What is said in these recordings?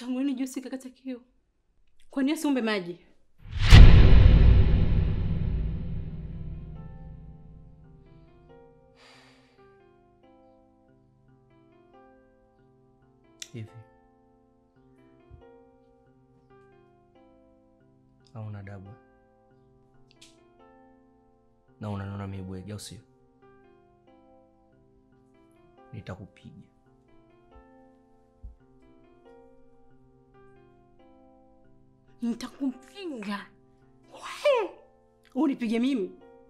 Tangu lini juisi kakata kiu? Kwa nini asiumbe maji? Hivi hauna adabu na unanona mibwege, au sio? Nitakupiga. Nitakupiga. Wewe, Unipige mimi?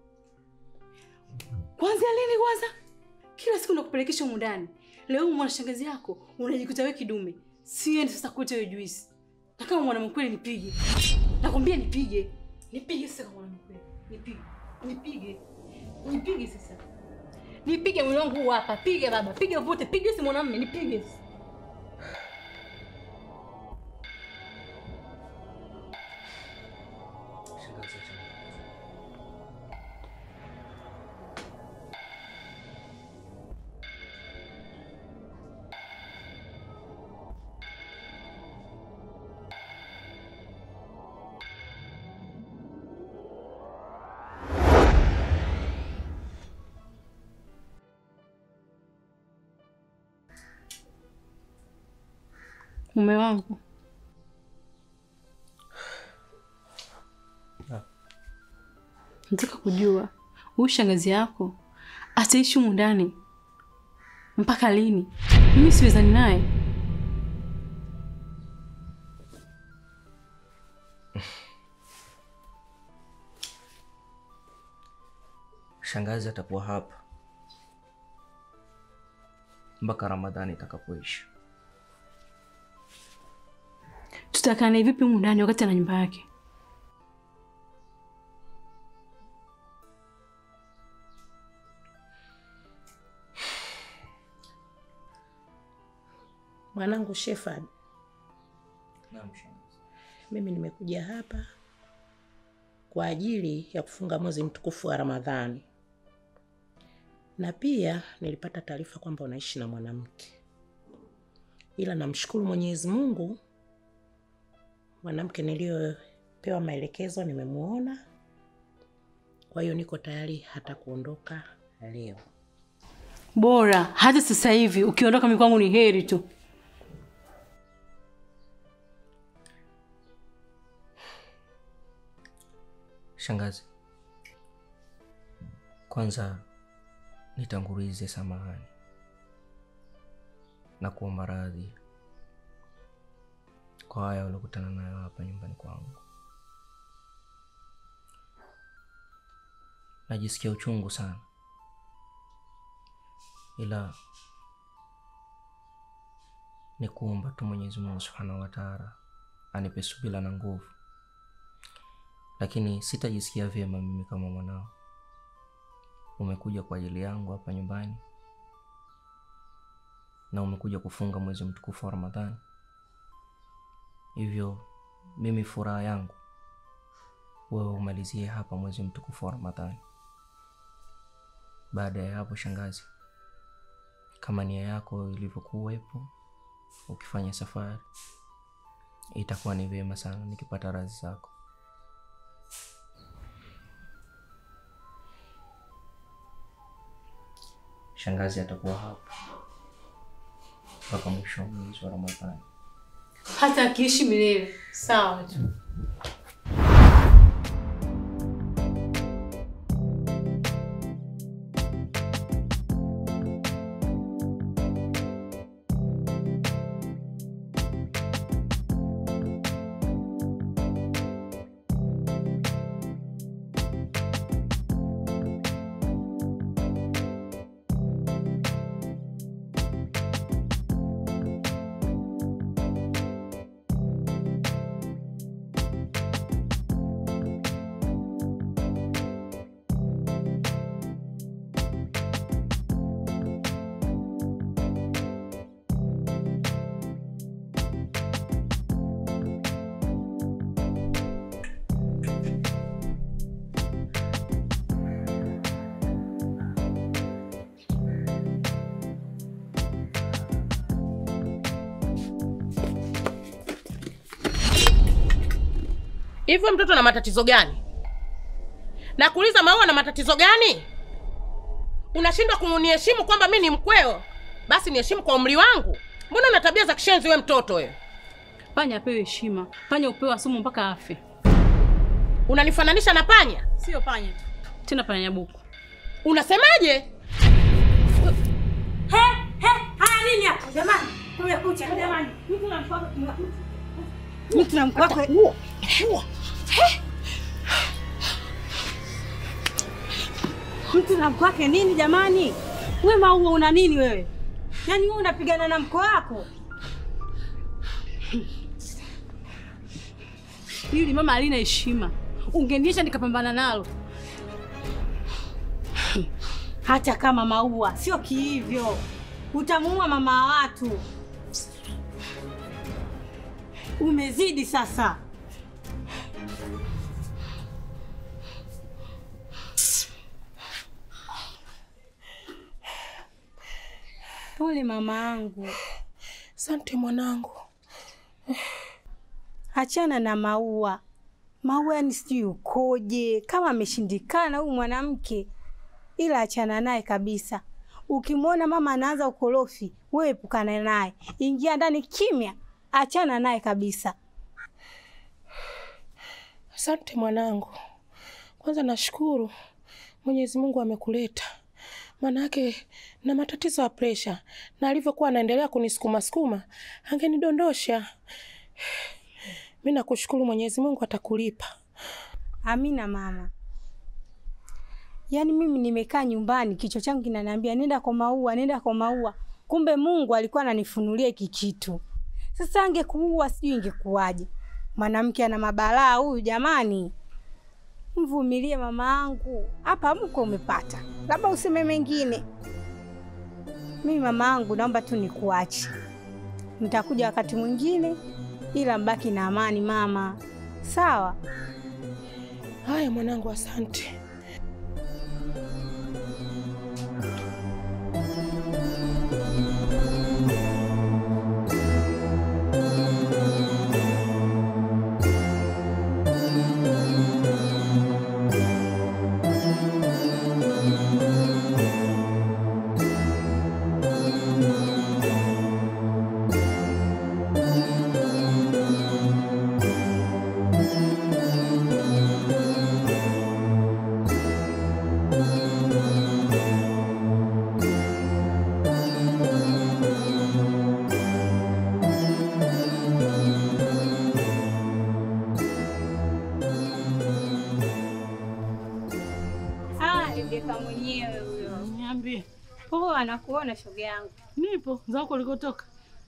Kwanza lini kwanza? Kila siku nakupelekesha humu ndani. Leo mwana shangazi yako unajikuta wewe kidume. Siendi sasa kuita hiyo juisi. Na kama mwana mkweli nipige. Nakwambia nipige. Nipige sasa kama mwana mkweli. Nipige. Nipige. Nipige sasa. Nipige mwili wangu huu hapa. Piga baba. Piga vote. Piga si mwanamume. Nipige. Shangazi, acha. Mume wangu. Ah. Nataka kujua huyu shangazi yako ataishi humu ndani mpaka lini? Mimi siwezani naye. Shangazi atakuwa hapa mpaka Ramadhani itakapoisha. Tutakaa naye vipi humu ndani wakati ana nyumba yake? Mwanangu Shefard, Naam, shangazi. mimi nimekuja hapa kwa ajili ya kufunga mwezi mtukufu wa Ramadhani, na pia nilipata taarifa kwamba unaishi na mwanamke, ila namshukuru Mwenyezi Mungu, mwanamke niliyopewa maelekezo nimemuona, kwa hiyo niko tayari hata kuondoka leo. Bora hata sasa hivi ukiondoka mimi kwangu ni heri tu. Shangazi, kwanza nitangulize samahani na kuomba radhi kwa haya uliokutana nayo hapa nyumbani kwangu. Najisikia uchungu sana, ila ni kuomba tu Mwenyezi Mungu Subhanahu wa Ta'ala anipe subira na nguvu lakini sitajisikia vyema mimi kama mwanao. Umekuja kwa ajili yangu hapa nyumbani na umekuja kufunga mwezi mtukufu wa Ramadhani, hivyo mimi furaha yangu wewe umalizie hapa mwezi mtukufu wa Ramadhani. Baada ya hapo, shangazi, kama nia yako ilivyokuwepo ukifanya safari, itakuwa ni vyema sana nikipata radhi zako. Shangazi atakuwa hapa mpaka mwisho wa mwezi wa Ramadhani. Hata akiishi milele sawa tu. Hivyo mtoto na matatizo gani? Nakuuliza, Maua na matatizo gani? Unashindwa kuniheshimu kwamba mi ni mkweo? Basi niheshimu kwa umri wangu. Mbona una tabia za kishenzi we mtoto wewe? Panya apewe heshima, panya upewa sumu mpaka afe. Unanifananisha na panya? Sio panya tu, tena panya nyabuku. Unasemaje? Haya nini hapo jamani? Kumekucha jamani. Mtu na mkwako. Mtu na mkwako. Mtu na mkwake nini jamani? We Maua una nini wewe? Yaani wewe unapigana na mko wako? Hili mama halina heshima, ungeniacha nikapambana nalo. Hata kama Maua sio kihivyo. Utamuua mama wa watu. Umezidi sasa. Pole mama yangu. Asante mwanangu. Achana na Maua. Maua yani sijui ukoje, kama ameshindikana huyu mwanamke, ila achana naye kabisa. Ukimwona mama anaanza ukorofi, wewe epukana naye, ingia ndani kimya, achana naye kabisa. Asante mwanangu. Kwanza nashukuru Mwenyezi Mungu amekuleta, maanake na matatizo ya presha, na alivyokuwa anaendelea kunisukuma sukuma angenidondosha. Mi nakushukuru Mwenyezi Mungu atakulipa. Amina mama. Yaani mimi nimekaa nyumbani, kichwa changu kinaniambia nenda kwa Maua, nenda kwa Maua. Kumbe Mungu alikuwa ananifunulia hiki kitu. Sasa angekuua sijui ingekuwaje. Mwanamke ana mabalaa huyu jamani. Mvumilie mama yangu. Hapa mko umepata. Labda useme mengine. Mimi mama yangu naomba tu nikuache. Nitakuja wakati mwingine ila mbaki na amani mama. Sawa? Haya mwanangu, asante. Ah, Rebeka mwenyewe huyo. Niambie, Poa, anakuona shoga yangu. nipo zako ulikotoka?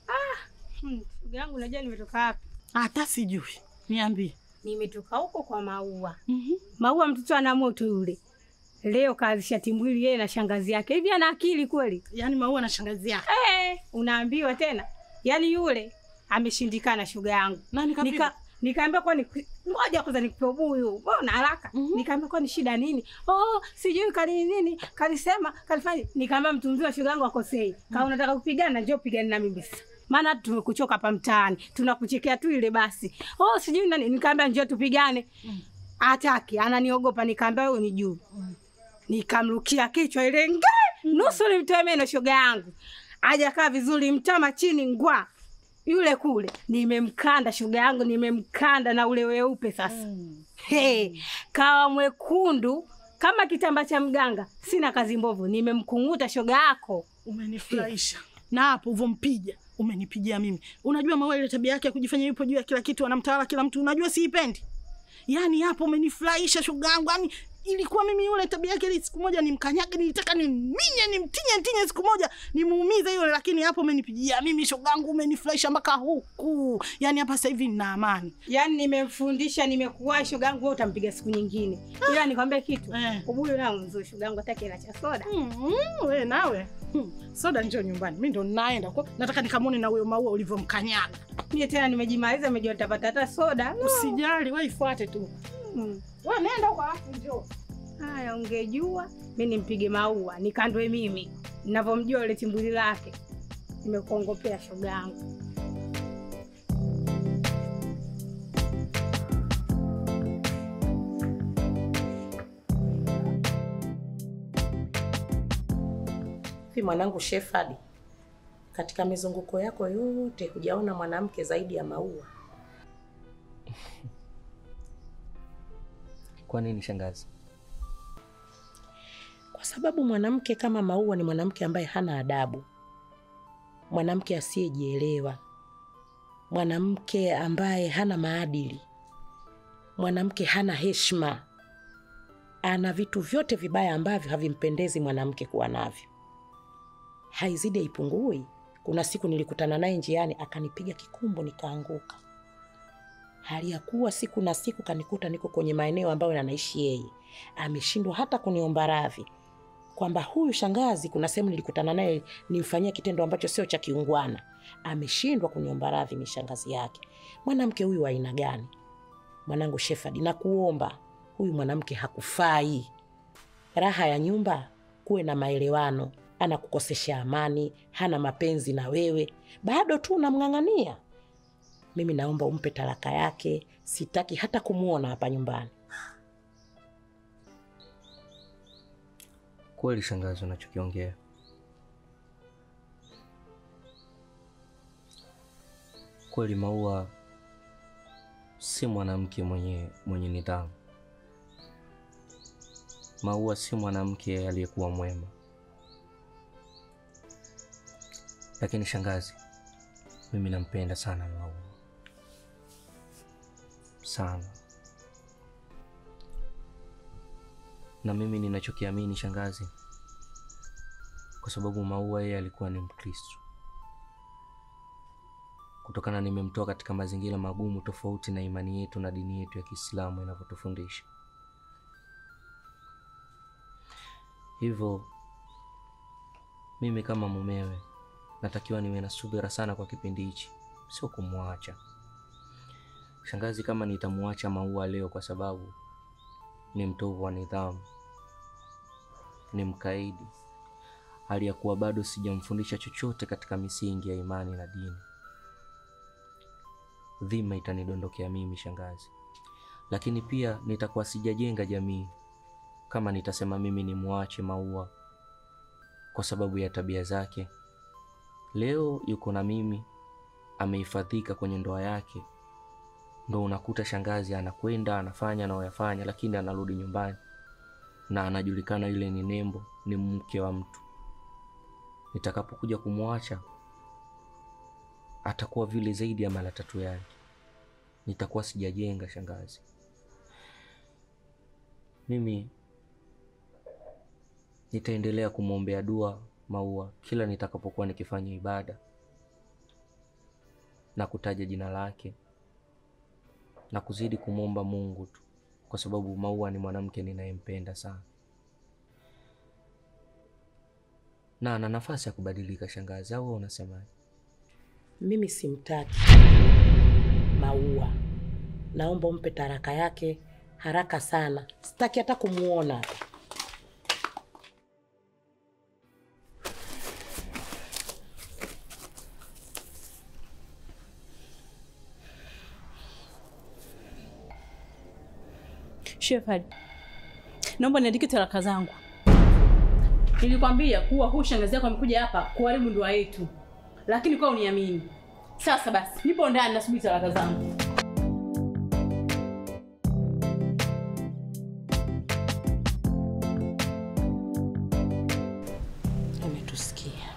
Hmm, shoga yangu unajua nimetoka wapi? Hata sijui. Niambie. Nimetoka huko kwa Maua. Mhm. Maua mtoto ana moto yule. Leo kaanzisha timbwili yeye na shangazi yake. Hivi ana akili kweli? Yaani Maua na shangazi yake. Eh, unaambiwa tena. Yaani yule ameshindikana shoga yangu. Nani kapigwa? Nika nikaambia kwa ni ngoja kwanza nikupe ubuyu. Mbona haraka? Mhm. Nikaambia kwa ni shida nini? Oh, sijui kali nini, kalisema, kalifanya. Nikaambia mtu mzima shoga yangu akosei. Kama unataka kupigana njoo pigana na mimi sasa. Maana tumekuchoka hapa mtaani. Tunakuchekea tu ile basi. Oh, sijui nani. Nikaambia njoo tupigane. Hataki, ananiogopa. Nikaambia wewe unijui. Nikamrukia kichwa ile nge nusu nimtoe meno shoga yangu. Hajakaa vizuri, mtama chini ngwa. Yule kule nimemkanda shoga yangu, nimemkanda na ule weupe sasa. Hey, kawa mwekundu kama kitamba cha mganga. Sina kazi mbovu, nimemkunguta shoga yako. Umenifurahisha na hapo uvompija umenipigia mimi. Unajua Maua ile tabia yake ya kujifanya yupo juu ya kila kitu, anamtawala kila mtu, unajua siipendi. Yaani hapo umenifurahisha shoga yangu, yaani ilikuwa mimi yule tabia yake ile siku moja nimkanyage, nilitaka nimminye, nimtinye ntinye siku moja nimuumize yule, lakini hapo umenipigia mimi shoga yangu, umenifurahisha mpaka huku. Yaani hapa sasa hivi nina amani. Yaani nimemfundisha, nimekuwa shoga yangu, wewe utampiga siku nyingine. Ila nikwambie kitu. Eh. Ubuyu nao mzuri shoga yangu, hataki hela cha soda. Mm, we nawe hmm. Soda njoo nyumbani, mi ndo naenda kwa, nataka nikamwone na huyo Maua ulivyomkanyaga. Mie tena nimejimaliza, nimejua nitapata hata soda. No. Usijali, we ifuate tu. Mm. We nenda huko alafu njoo. Haya, ungejua mi nimpige Maua nikandwe mimi ninavyomjua yule timbuli lake. Nimekuongopea shoga yangu. Hivi mwanangu Shefard, katika mizunguko yako yote hujaona mwanamke zaidi ya Maua? Kwa nini shangazi? Kwa sababu mwanamke kama Maua ni mwanamke ambaye hana adabu, mwanamke asiyejielewa, mwanamke ambaye hana maadili, mwanamke hana heshima, ana vitu vyote vibaya ambavyo havimpendezi mwanamke kuwa navyo. Haizidi haipungui. Kuna siku nilikutana naye njiani akanipiga kikumbo nikaanguka, hali ya kuwa siku na siku kanikuta niko kwenye maeneo ambayo anaishi yeye, ameshindwa hata kuniomba radhi kwamba huyu shangazi, kuna sehemu nilikutana naye nimfanyia kitendo ambacho sio cha kiungwana, ameshindwa kuniomba radhi. Ni shangazi yake. Mwanamke huyu wa aina gani? Mwanangu Shefard, nakuomba, huyu mwanamke hakufai. Raha ya nyumba kuwe na maelewano. Anakukosesha amani, hana mapenzi na wewe, bado tu unamng'ang'ania. Mimi naomba umpe talaka yake, sitaki hata kumwona hapa nyumbani. Kweli shangazi, unachokiongea kweli. Maua si mwanamke mwenye mwenye nidhamu. Maua si mwanamke aliyekuwa mwema. Lakini shangazi, mimi nampenda sana Maua sana, na mimi ninachokiamini shangazi, kwa sababu Maua yeye alikuwa ni Mkristo, kutokana nimemtoa katika mazingira magumu tofauti na imani yetu na dini yetu ya Kiislamu inavyotufundisha. Hivyo mimi kama mumewe natakiwa niwe na subira sana kwa kipindi hichi, sio kumwacha shangazi. Kama nitamwacha Maua leo kwa sababu ni mtovu wa nidhamu, ni mkaidi, hali ya kuwa bado sijamfundisha chochote katika misingi ya imani na dini, dhima itanidondokea mimi shangazi. Lakini pia nitakuwa sijajenga jamii kama nitasema mimi ni mwache Maua kwa sababu ya tabia zake. Leo yuko na mimi, amehifadhika kwenye ndoa yake, ndo unakuta shangazi anakwenda anafanya anayoyafanya, lakini anarudi nyumbani na anajulikana yule ni nembo, ni mke wa mtu. Nitakapokuja kumwacha atakuwa vile zaidi ya mara tatu yake, nitakuwa sijajenga shangazi. Mimi nitaendelea kumwombea dua Maua kila nitakapokuwa nikifanya ibada na kutaja jina lake na kuzidi kumwomba Mungu tu, kwa sababu Maua ni mwanamke ninayempenda sana na ana nafasi ya kubadilika. Shangazi, au wewe unasemaje? Mimi simtaki Maua, naomba umpe taraka yake haraka sana, sitaki hata kumwona. Shefard, naomba niandike talaka zangu. Nilikwambia kuwa huu shangazi yako amekuja hapa kuharibu ndoa yetu, lakini kwa uniamini. Sasa basi, nipo ndani nasubiri talaka zangu. Umetusikia?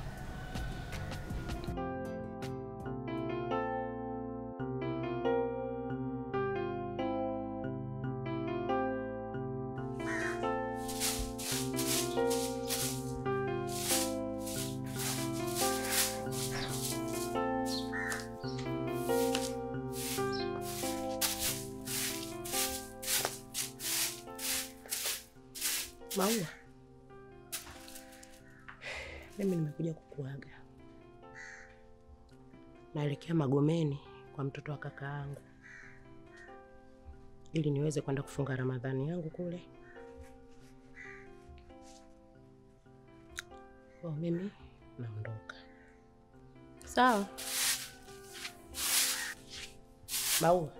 Maua, mimi nimekuja kukuaga. Naelekea Magomeni kwa mtoto wa kaka yangu ili niweze kwenda kufunga Ramadhani yangu kule. Kwa mimi naondoka. Sawa. Maua,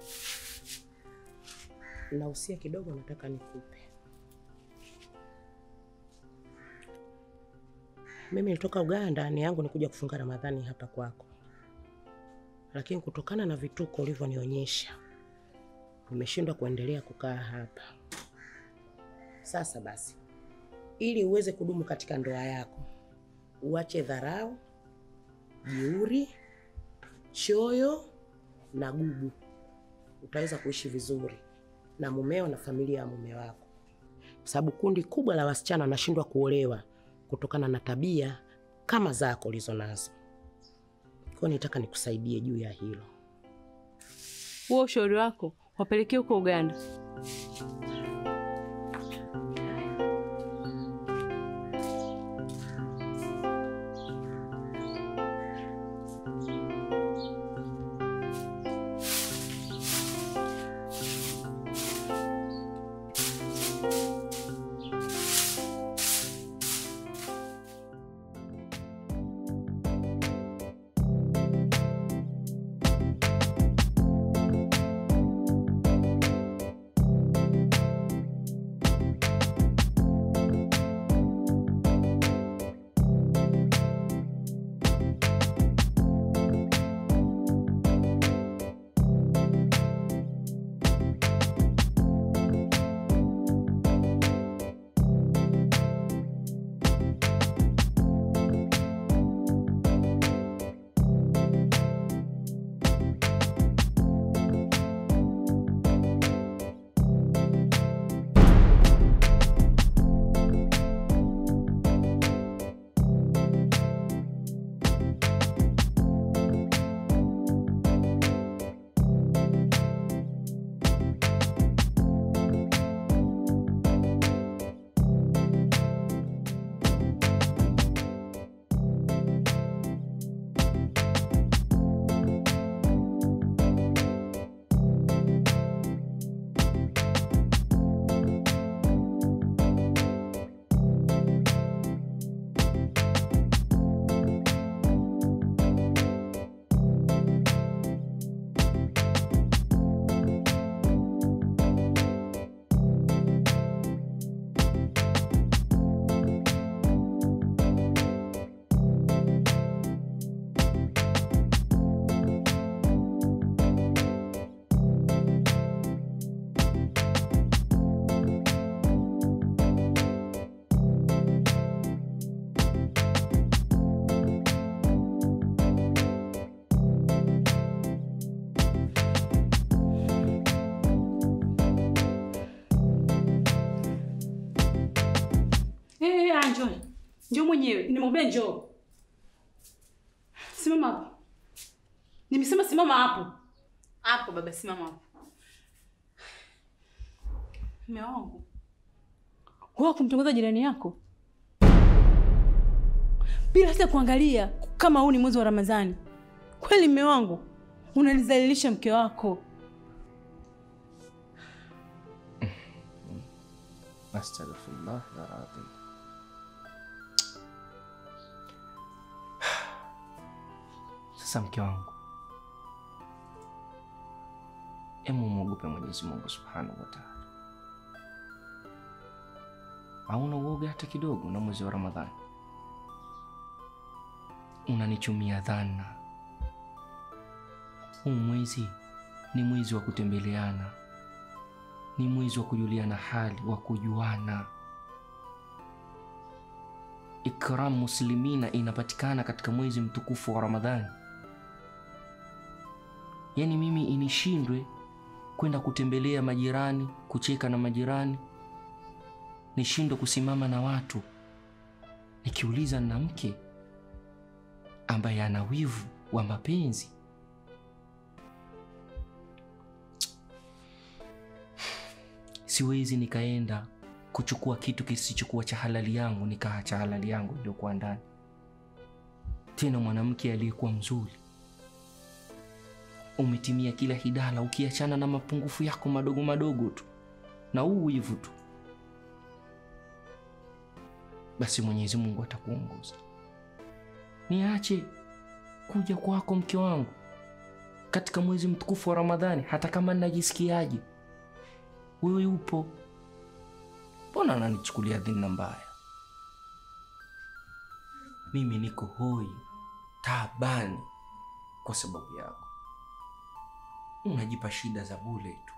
nausia kidogo, nataka nikupe. Mimi nilitoka Uganda, nia yangu ni kuja kufunga Ramadhani hapa kwako, lakini kutokana na vituko ulivyonionyesha nimeshindwa kuendelea kukaa hapa. Sasa basi, ili uweze kudumu katika ndoa yako, uache dharau, jeuri, choyo na gubu, utaweza kuishi vizuri na mumeo na familia ya mume wako, kwa sababu kundi kubwa la wasichana wanashindwa kuolewa kutokana na tabia kama zako ulizo nazo. Kwa hiyo nitaka nikusaidie juu ya hilo. Huo ushauri wako wapelekee huko Uganda. Eh, ah, njoo. Njoo mwenyewe. Nimwambia njoo. Simama hapo. Nimesema simama hapo. Hapo baba simama hapo. Mume wangu. Wewe kumtongoza jirani yako? Bila hata kuangalia kama huu ni mwezi wa Ramadhani. Kweli mume wangu, unanizalilisha mke wako. Astaghfirullah alazim. Sasa mke wangu, emu mwogope Mwenyezi Mungu subhanahu wa taala. Hauna uoga hata kidogo na mwezi wa Ramadhani? Unanichumia dhana. Huu mwezi ni mwezi wa kutembeleana ni mwezi wa kujuliana hali, wa kujuana. Ikram muslimina inapatikana katika mwezi mtukufu wa Ramadhani. Yaani mimi inishindwe kwenda kutembelea majirani, kucheka na majirani, nishindwe kusimama na watu nikiuliza na mke ambaye ana wivu wa mapenzi siwezi nikaenda kuchukua kitu kisichokuwa cha halali yangu nikaa cha halali yangu iliyokuwa ndani, tena mwanamke aliyekuwa mzuri, umetimia kila hidala, ukiachana na mapungufu yako madogo madogo tu na huu wivu tu, basi Mwenyezi Mungu atakuongoza. Niache kuja kwako mke wangu katika mwezi mtukufu wa Ramadhani, hata kama ninajisikiaje wewe upo, mbona ananichukulia dhina mbaya? mimi niko hoi taabani kwa sababu yako. Unajipa shida za bure tu.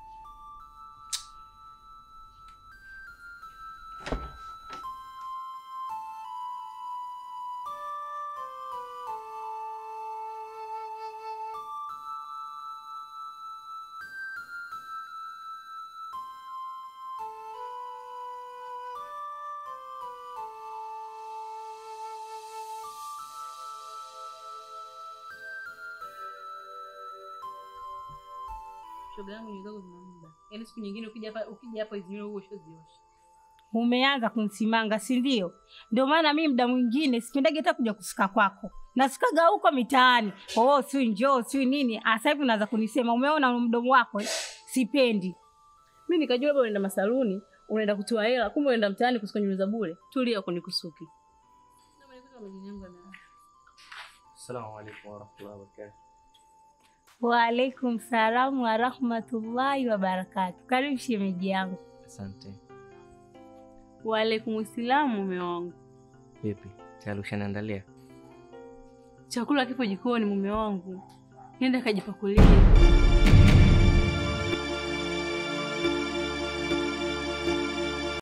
Shoga yangu nywele zako zina muda. Yaani siku nyingine ukija hapa ukija hapa hizi nywele huo ushoziosha. Umeanza kunisimanga, si ndio? Ndio maana mimi muda mwingine sipendagi hata kuja kusuka kwako, nasikaga huko mitaani. Oh, si njoo si nini. Ah, Sasa hivi unaanza kunisema, umeona mdomo wako eh? Sipendi. Mimi nikajua labda unaenda masaluni, unaenda kutoa hela, kumbe unaenda mtaani kusuka nywele za bure. Tulia kunikusuki. Assalamu alaikum warahmatullahi wabarakatuh. Waalaikum salamu warahmatullahi wabarakatu. Karibu shemeji yangu. Asante. Waalaikum salamu mume wangu. Vipi? Tayari ushaniandalia? Chakula kipo jikoni mume wangu. Nenda kajipakulie.